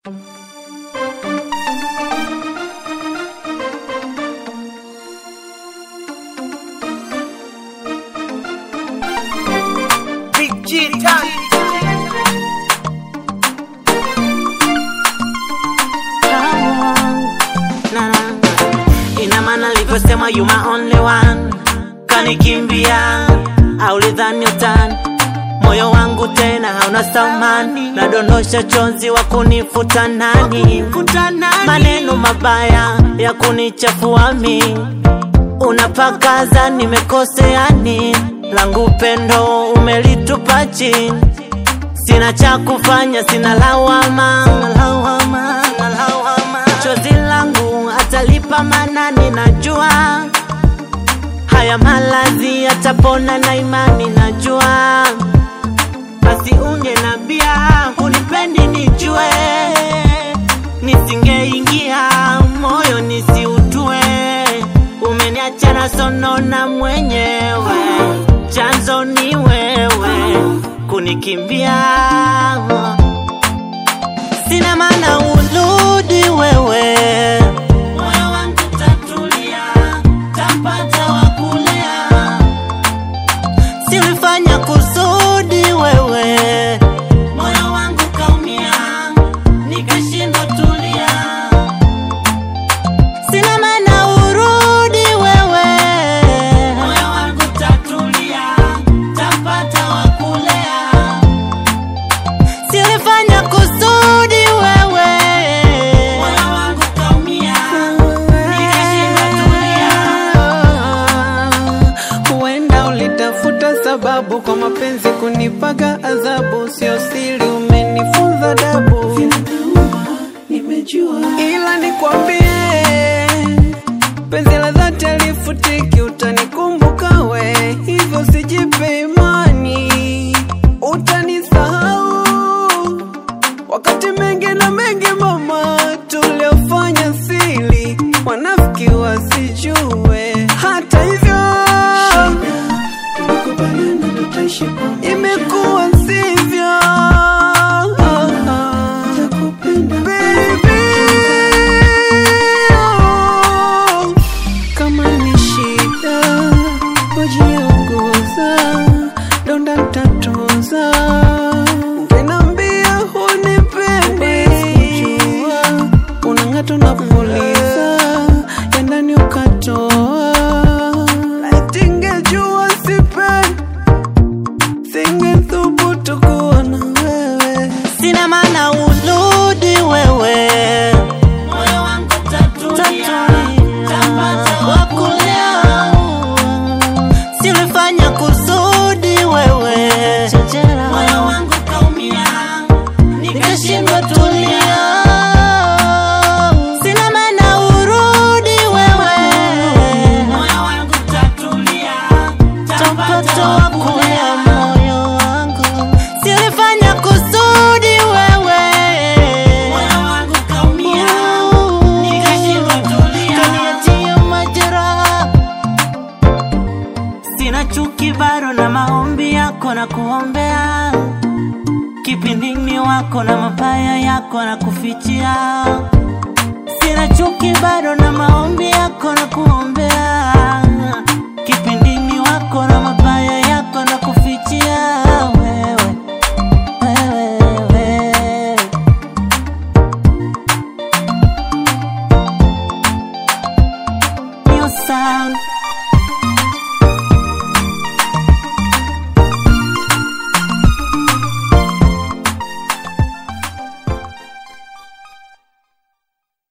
Ina maana alivyosema you my only one, kanikimbia au lidhani utani moyo wangu tena hauna thamani, nadondosha chonzi wa kunifuta nani, maneno mabaya ya kunichafua mi, unapakaza nimekoseani, langu pendo umelitupa chini, sina cha kufanya, sina lawama, lawama, lawama. chozi langu atalipa manani, najua haya malazi yatapona na imani, najua basi ungenambia unipendi nijue, nisingeingia moyo nisiutue. Umeniacha na sonona mwenyewe, chanzo ni wewe kunikimbia. Sina maana urudi wewe, moyo wangu tatulia, tapata wa kulea silifanya kusudi wewe, moyo wangu kaumia, nikashindwa tulia. Sina maana urudi wewe, moyo wangu tatulia, tapata wa kulea. Silifanya kusudi wewe, moyo wangu kaumia, nikashindwa tulia. Huenda ulitafuta sababu kwa mapenzi kunipaga adhabu, sio siri, umenifunza dabu. Ila nikwambie, penzi la dhati alifutiki, utanikumbuka we, hivyo sijipe imani, utanisahau wakati mengi na mengi mama tuliofanya sili, wanafiki wasijue. Hata hivyo imekuwa sivyo. Baby, oh, kama ni shida wajiongoza, donda ntatoza, ungenambia hunipendi, unang'ata unapuliza ya ndani ukatoa, laiti ngejua sipendi singethubutu kuwa na wewe. Sina maana urudi wewe, moyo wangu tatulia, tapata wa kulea. Silifanya kusudi wewe, moyo wangu kaumia, nikashindwa tulia. Sina maana urudi wewe, moyo wangu tatulia, tapata wa kulea moyo wangu. Silifanya kusudi wewe, moyo wangu kaumia, nikashindwa tulia, kaniachia majeraha Sina chuki bado na maombi yako na kuombea, kipindini wako na mabaya yako na kufichia. Sina chuki bado na maombi yako na kuombea, kipindini wako na mabaya yako na kufichia. Wewe, wewe, wewe. New sound